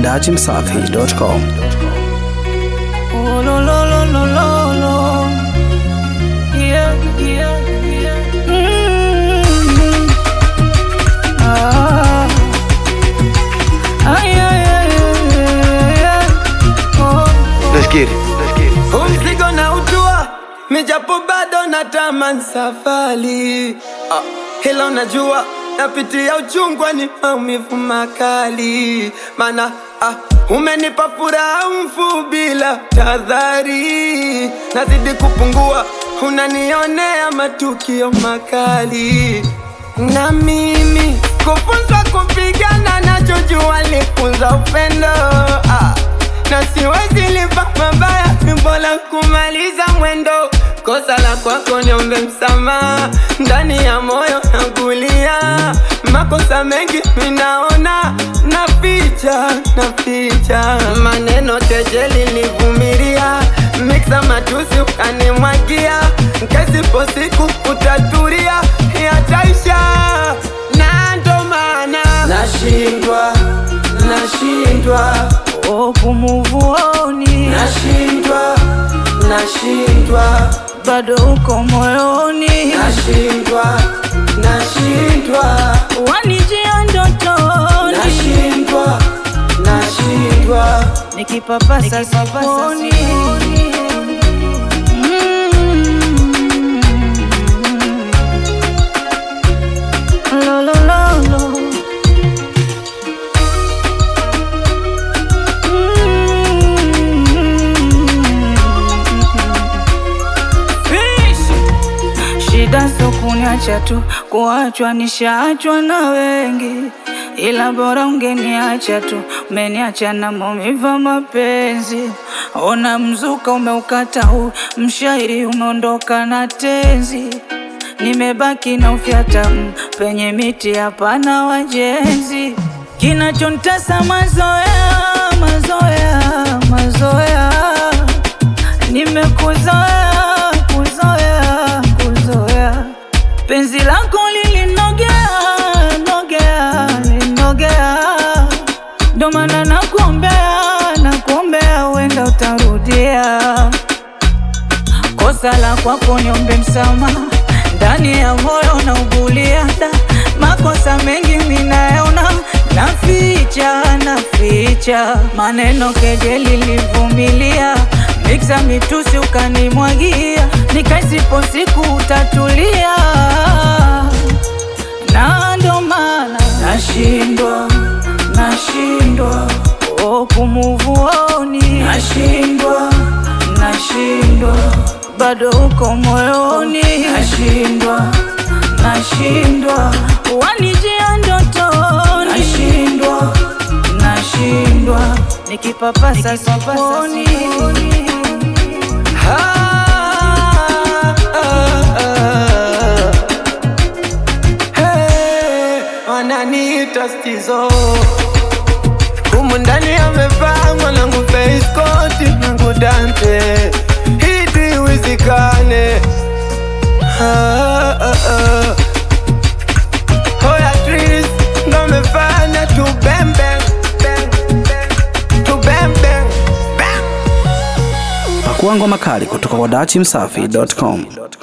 dachimsafi.com. Oh, lo, lo, lo, lo, lo, lo. Yeah, yeah, yeah. Mm. Ah. Ay, ay, ay, ay, ay. Oh, oh. Let's get it. Let's get it. Huu mzigo na utua mijapo bado natamani safari ah, hilo najua napitia uchungwa ni maumivu makali mana ah, umenipa furaha mfu bila tadhari nazidi kupungua unanionea matukio makali na mimi kufunzwa kupigana nachojua lifunza upendo ah na siwezi lipa mabaya, ni bora kumaliza mwendo. Kosa la kwako niombe msamaha, ndani ya moyo nakulia. Makosa mengi minaona, naficha naficha, maneno kejeli nilivumilia, miksa matusi ukanimwagia, kesipo siku utatulia, yataisha na ndo maana nashindwa nashindwa Oh, kumuvuoni nashindwa nashindwa bado uko moyoni, nashindwa nashindwa wanijia ndotoni, nashindwa nashindwa nikipapasa siponi. Mm. Lo, lo, lo, lo. Shida sio kuniacha tu, kuachwa nishaachwa na wengi, ila bora ungeniacha tu, umeniacha na maumivu ya mapenzi. Ona mzuka umeukata huu, mshairi umeondoka na tenzi, nimebaki na ufyata mm, penye miti hapana wajenzi. Kinachontesa mazoea, mazoea, mazoea nimekuzoea kuzoea kuzoea penzi lako lilinogea nogea linogea ndo maana nakuombea nakuombea uenda utarudia kosa la kwako niombe msamaha ndani ya moyo na ugulia da makosa mengi minayaona naficha naficha maneno kejeli livumilia miksa mitusi ukanimwagia nikaisipo siku utatulia na ndo maana nashindwa nashindwa oh, kumuvuoni nashindwa nashindwa bado uko moyoni nashindwa nashindwa wanijia ndotoni nashindwa nashindwa nikipapasa siponi Ah, ah, ah. Hey, wananiita stizo humu ndani amevaa mwanangu face coat nangu dante hidi wizikane ah, ah, ah. Hoya Tris ndo amefanya tu bang bang bang bang tu bang bang bang Pakua ngoma kali kutoka kwa dachimsafi.com.